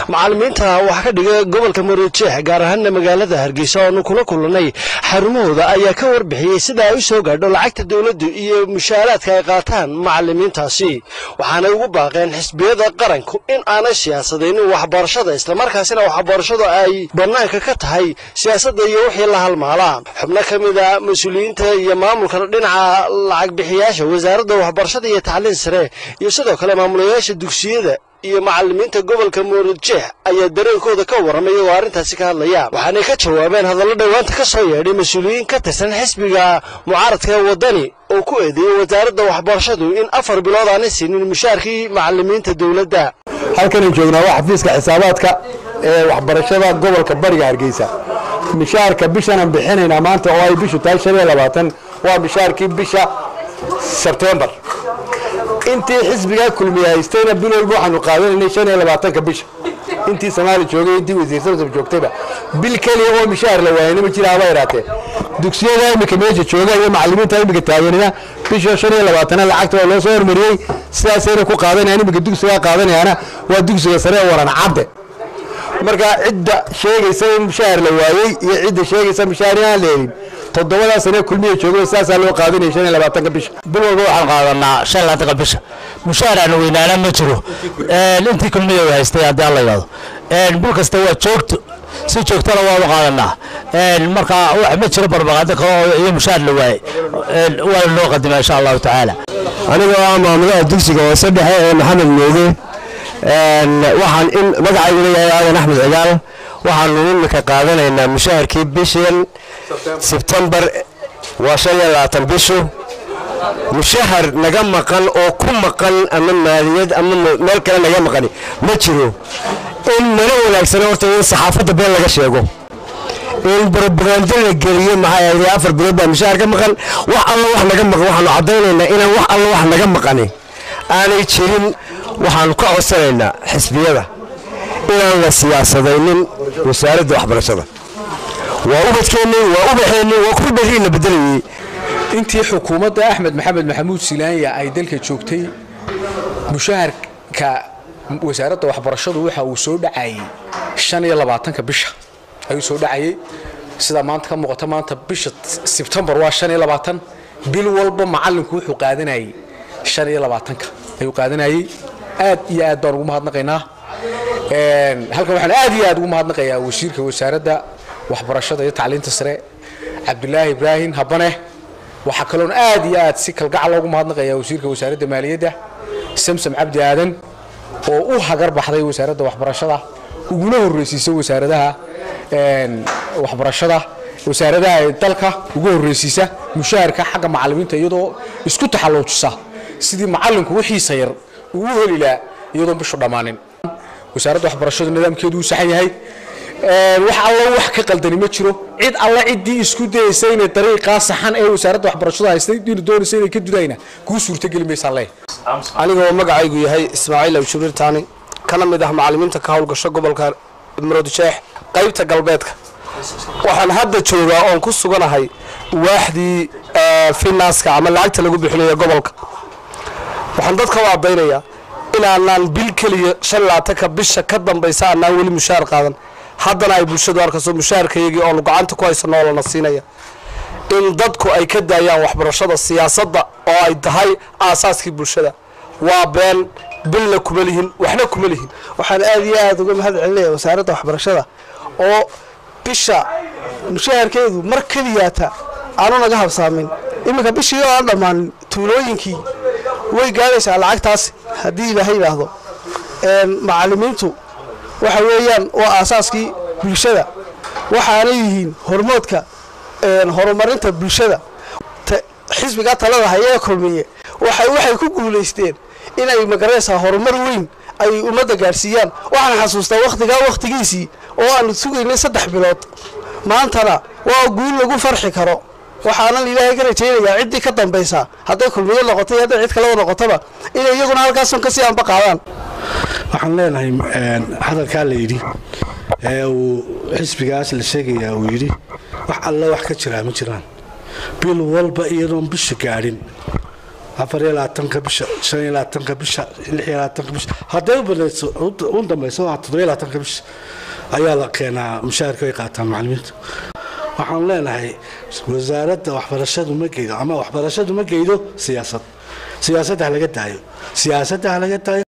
macallimiinta wax ka dhiga gobolka marojeex gaar ahaana magaalada hargeysa oonu kula kulannay xarumahooda ayaa ka warbixiyey sida ay u soo gaadho lacagta dowladdu iyo mushaaraadka ay qaataan macallimiintaasi waxaanay ugu baaqeen xisbiyada qaranku in aanay siyaasadaynin waxbarashada islamarkaasina waxbarashadu ay bannaanka ka tahay siyaasadda iyo wixii la halmaalaa xubno ka mid a mas-uuliyiinta iyo maamulka dhinaca lacag bixiyaasha wasaaradda waxbarashada iyo tacliin sare iyo sidoo kale maamulayaasha dugsiyada iyo macallimiinta gobolka moorjeex ayaa dareenkooda ka warramay iyagoo arrintaasi ka hadlaya waxaanay ka jawaabeen hadallo dhowaanta ka soo yeedhay mas-uuliyiin ka tirsan xisbiga mucaaradka ee waddani oo ku eedeeyey wasaaradda waxbarashadu in afar bilood aanay siinin mushaarkii macallimiinta dowladda halkanan joognaa waa xafiiska xisaabaadka ee waxbarashada gobolka bariga hargeysa mishaarka bishanan bixinaynaa maanta oo ay bishu tahay shan iyo labaatan waa mishaarkii bisha sebtembar intii xisbigaa kulmiye haystayna bil walba waxaanu qaadanaynay shan iyo labaatanka bisha intii soomaali joogay intii wasiir samsam joogtayba bil keliya oo mishaar la waayana ma jira haba yaraatee dugsiyada imika meesha jooga iyo macallimiinta imika taaganina bisha shan iyo labaatana lacagta waa loo soo hormariyey sidaasayna ku qaadanayaan imika dugsigaa qaadanayaana waa dugsiga sare ee waran cadde marka cidda sheegaysa in mishaar la waayey iyo cidda sheegaysa mishaar inaan la helin toddobadaa sane kulmiya joogo saasaa loo qaadanaya shan iyo labaatanka bisha bil walba waxaan qaadanaa shan labaatanka bisha mushaaraana weynaana ma jiro intii kulmiya haystay haddii alla yidhahdo bil kasta waa joogto si joogtana waanu qaadanaa marka wax ma jiro barbaqaado kale iyo mushaar la waayey waana loo qadima insha allahu tacaala anigoo ah maamulaha dugsiga hoose dhexe ee maxamed mooge waxaan in magacayguna yahay aadan axmed cigaal waxaanu imika qaadanaynaa mushaharkii bishan sebtembar waa shan iyo labaatan bishu mushahar naga maqan oo ku maqan ama maaliyad ama meel kale naga maqani ma jiro in nala wanaagsana horta in saxaafadda been laga sheego in brobagando la geliyo maxay ahayd afar bilood baa mushahar ka maqan wax alla wax naga maqan waxaanu caddaynaynaa inaan wax alla wax naga maqani aanay jirin waxaanu ka codsanaynaa xisbiyada inaan la siyaasadaynin wasaaradda waxbarashada waa ubadkeennii waa ubaxeennii waa kuwa berriina bedelayey intii xukuumadda axmed maxamed maxamuud silaanya ay dalka joogtay mushaharka wasaaradda waxbarashadu waxa uu soo dhacayey shan iyo labaatanka bisha ayuu soo dhacayey sidaa maanta ka muuqata maanta bisha sebtembar waa shan iyo labaatan bil walba macallinku wuxuu qaadanayey shan iyo labaatanka ayuu qaadanayey aad iyo aad baan ugu mahadnaqaynaa halkan waxaan aad iyo aad ugu mahadnaqayaa wasiirka wasaaradda waxbarashada iyo tacliinta sare cabdulaahi ibraahim habane waxaa kaloon aad iyo aad si kalgacal loogu mahadnaqayaa wasiirka wasaaradda maaliyadda samsam cabdi aadan oo u hagar baxday wasaaradda waxbarashada uguna horreysiisay wasaaradaha waxbarashada wasaaradaha ee dalka ugu horreysiisa mushaharka xagga macallimiinta iyadoo isku taxalluujisa sidii macallinku wixiisa yar uu u heli lahaa iyadoon bishu dhammaanin wasaaradda waxbarashadu nidaamkeedu uu saxan yahay wax allo wax ka qaldani ma jiro cid alle ciddii isku dayaysa inay dariiqaa saxan ee wasaaradda waxbarashadu haystay inu doonaysa inay ka dudayna kuu suurtageli maysaa lee anigoo magacaygu yahay ismaaciil awshurirtaani kana mid ah macallimiinta ka howlgasho gobolka maroodjeex qaybta galbeedka waxaan hadda joogaa oon ku suganahay waaxdii finanska ama lacagta lagu bixinayo gobolka waxaan dadka u cadaynayaa inaanaan bil keliya shan labaatanka bisha ka dambaysa aanaan weli mushaar qaadan haddana ay bulshadu arkayso mushaarkayagii oonu gacanta ku haysanoo lana siinaya in dadku ay ka daayaan waxbarashada siyaasadda oo ay tahay aasaaskii bulshada waa been bilna kuma lihin waxna kuma lihin waxaan aad iyo aad uga mahad celinaya wasaaradda waxbarashada oo bisha mushaharkeedu mar keliyaata aanu naga habsaamin iminka bishii oo aan dhammaanin tuulooyinkii way gaadhaysaa lacagtaas haddii ilaahay yidhaahdo macallimiintu waxa weeyaan waa aasaaskii bulshada waxaanay yihiin hormoodka horumarinta bulshada xisbigaa talada hayee kulmiye waxay ku guulaysteen inay magaraysaa horumar weyn ay ummadda gaadhsiiyaan waxaan xasuustaa wakhtigaa wakhtigiisii oo aanu sugaynay saddex bilood maantana waa guul lagu farxi karo waxaanan ilaahay ka rajaynayaa ciddii ka dambaysa hadday kulmiyo noqotay hadday cid kaleba noqotaba inay iyaguna halkaasun kasii anba qaadaan waxaan leenahay hadalkaa la yidhi ee uu xisbigaas la sheegayaa uu yidhi wax alla wax ka jiraa ma jiraan bil walba iyadoon bisha gaadhin afar iyo labaatanka bisha shan iyo labaatanka bisha lix iyo labaatanka bisha hadday u banayso u dambayso waa toddobiyo labaatanka bisha ayaa la keenaa mushaharka ay qaataan macallimiintu waxaan leenahay wasaaradda waxbarashadu ma geydo ama waxbarashadu ma geydo siyaasad siyaasadda ha laga daayo siyaasadda ha laga daayo